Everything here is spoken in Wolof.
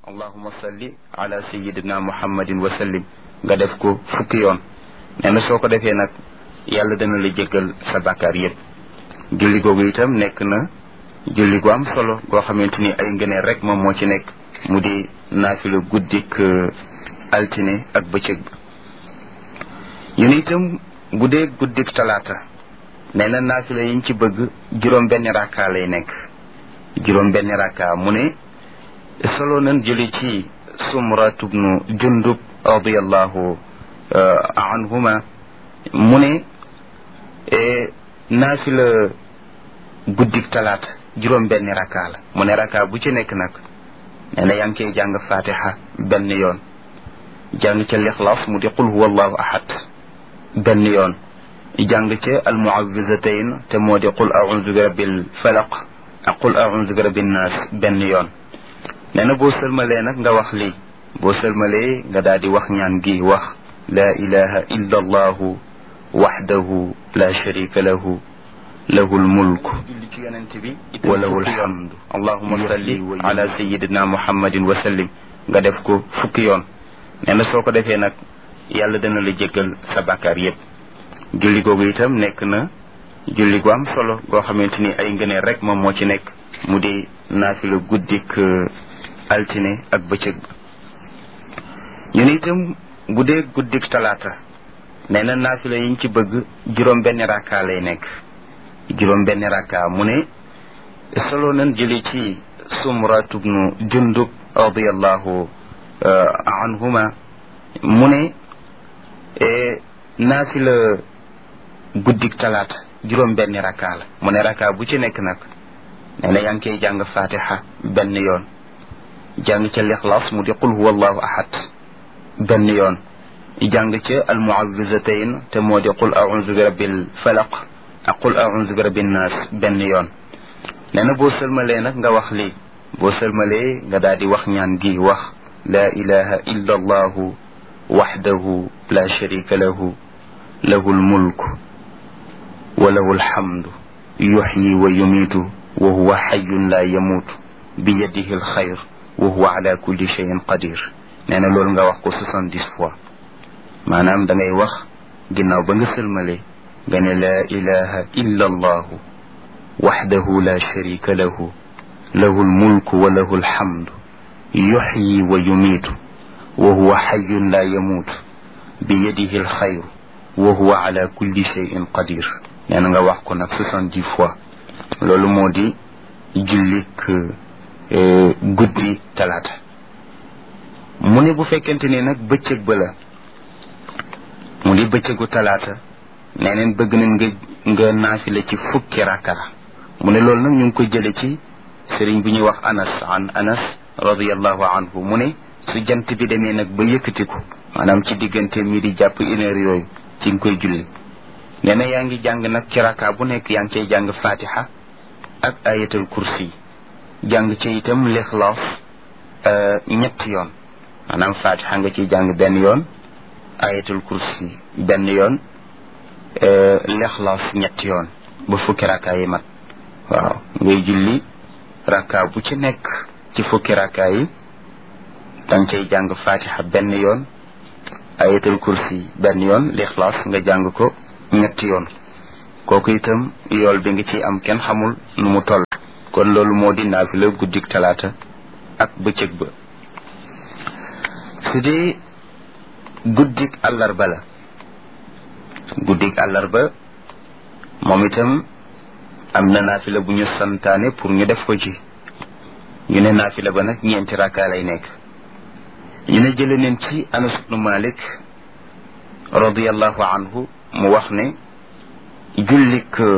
allahuma salli ala sayidina muhammadin wa sallim nga def ko fukki yoon nee na soo ko defee nag yàlla dana la jéggal sa bàkkaar yépp julli googu itam nekk na julli gu am solo goo xamante ni ay ngëneel rek moom moo ci nekk mu di naafila guddik altine ak bëccëg bi ñu ne itam bu dee guddik talaata nee na naafila yiñ ci bëgg juróom benn rakka lay nekk juróom benn rakka mu ne solo nan jëli ci sumratu bnu jundub radiallahu anhuma mu ne naafila guddik talaata juróom benn rakka la mu ne rakka bu ci nekk nag nee na yaa ngi koy jàng fatiha benn yoon jàng ca lixlaas mu di qul huwa allahu ahad benn yoon jàng ca almuawizatayn te moo di qul audu bi rabbil falaq ak qul audu bi rabbin naas benn yoon nee na boo sëlmalee nag nga wax lii boo sëlmalee nga daal di wax ñaan gi wax laa ilaha illa allahu waxdahu la sharika lahu lahu lmulk wa lahu lhamdu allahuma salli ala sayidina muhammadin wa sallim nga def ko fukki yoon nee na soo ko defee nag yàlla dana la jéggal sa bàkkaar yépp julli googu itam nekk na julli gu am solo goo xamante ni ay ngëneel rek moom moo ci nekk mu di naafila guddik altine ak bëccëg ba ñu ne itam bu dee guddik talaata nee na naafila yiñ ci bëgg juróom benn rakka lay nekk juróom benn rakka mu ne solo nan jëli ci sumratu bnu jundub radiallahu anhuma mu ne naafila guddik talaata juróom benn rakka la mu ne rakka bu ci nekk nag nee na yaa ngi koy jàng fatiha benn yoon jàng ca lixlaas mu di qul huwa allahu ahad benn yoon jàng ca almuawizatayn te moo di qul audu bi rabbil falaq ak qul audu bi rabbin naas benn yoon nee na boo sëlmalee nag nga wax lii boo sëlmalee nga daal di wax ñaan gi wax laa ilaha illa allahu waxdahu la sharika lahu lahu lmulk wa lahu alhamdu yuxyi wa yumiitu wa huwa xayun la yamuutu bi yadihi alxayr wa huwa ala kulli cheyin qadir nee na loolu nga wax ko soixante-dix fois maanaam da ngay wax ginnaaw ba nga sëlmale nga ne laa ilaha illa allahu waxdahu la sharika lahu lahu almulku wa lahu alhamdu yuxyi wa yumiitu wa huwa xayun la yamuutu bi yadihi alxayr wa huwa ala kulli cheyin qadir nee na nga wax ko nag soixante-dix fois loolu moo di jullik guddi talaata mu ne bu fekkente ni nag bëccëg ba la mu di bëccëgu talaata nee neen bëgg nañ nga nga naafila ci fukki rakka mu ne loolu nag ñu ngi ko jële ci sëriñ bi ñuy wax anas an anas radiallahu anhu mu ne su jant bi demee nag ba yëkkatiku maanaam ci diggante mi di jàpp une heure yooyu ci nga koy julli nee na yaa ngi jàng nag ci rakka bu nekk yaa ngi cay jàng fatiha ak ayatul kursi jàng ci itam lixlaas ñetti yoon maanaam fatiha nga ciy jàng benn yoon ayatul kursi benn yoon lixlaas ñetti yoon ba fukki rakka yi mat waaw ngay julli rakka bu ci nekk ci fukki rakka yi danga cay jàng fatiha benn yoon ayatul kursi benn yoon lixlaas nga jàng ko ñetti yoon kooku itam yool bi nga ci am kenn xamul nu mu toll kon loolu moo di naafila guddik talaata ak bëccëg ba su dee guddik àllarba la guddik àllarba moom itam am na naafila bu ñu santaane pour ñu def ko ci ñu ne naafila ba nag ñeenti rakka lay nekk ñu ne jële neen ci anas ibnu malik radiallahu anhu mu wax ne jullik